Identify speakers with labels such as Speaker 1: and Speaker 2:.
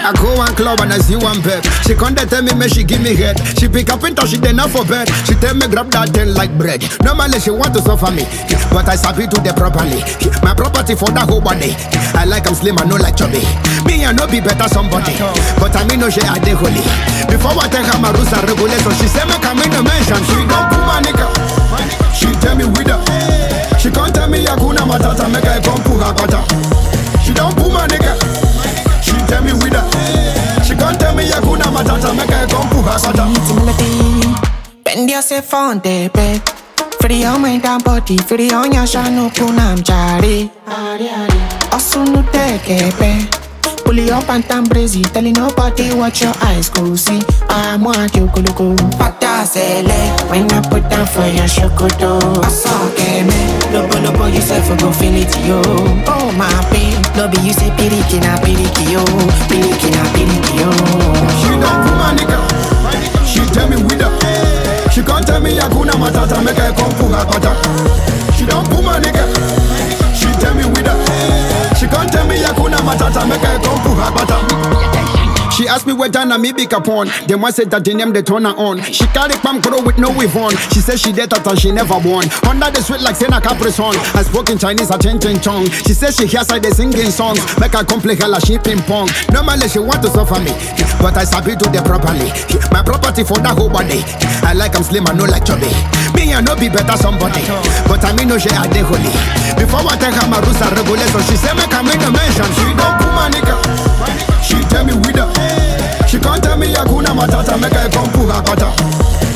Speaker 1: I go one club and I see one pep. She come dey tell me make she give me head. She pick up into she dey not for bed. She tell me grab that thing like bread. Normally she want to suffer me, but I sabi do the properly. My property for that whole body. I like I'm slim, I no like chubby. Me I no be better somebody, but I mean no she I dey holy. Before I take her my rules and regulations, she say make I in the mention. She don't put my nigga. She tell me with her. She can't tell me Yakuna Matata make I come put her butter. She don't put my nigga. She tell me with her. She can't tell me Yakuna Matata make I come put her butter.
Speaker 2: It's a melody. Bend yourself on the bed. Free your mind and body, free on your shano kunam jari. Also no take it, Pull it up and tam brazy, telling nobody what your eyes go see. I want you go look Pata sele, when I put down for your shokoto. I saw game, lobo lobo yourself go feel it yo. Oh my babe, no be you say piriki na piriki yo, piriki na piriki yo.
Speaker 1: She don't put my nigga. She tell me with her. She can't tell me Yakuna Matata make I come put her butter. She don't put my nigga. She tell me with her. She can't tell me Yakuna Matata make I come put her butter. She asked me where Dana me pick upon. Then one said that the name they turn her on. She carry palm crow with no weave on. She said she dead and she never won. Under the sweet like Sena Capri song. I spoke in Chinese, I change in chong. She said she hears I they singing songs. Make her come play hella she ping pong. Normally she want to suffer me, but I sabi do the properly. My property for that whole body. I like I'm slim, I no like chubby. Me I no be better somebody, but I mean no she I dey holy. Before I take her my rules and regulations, she say make I in the mention. She don't put my nigga. She tell me with her. She can't tell me Yakuna Matata make I come put her butter.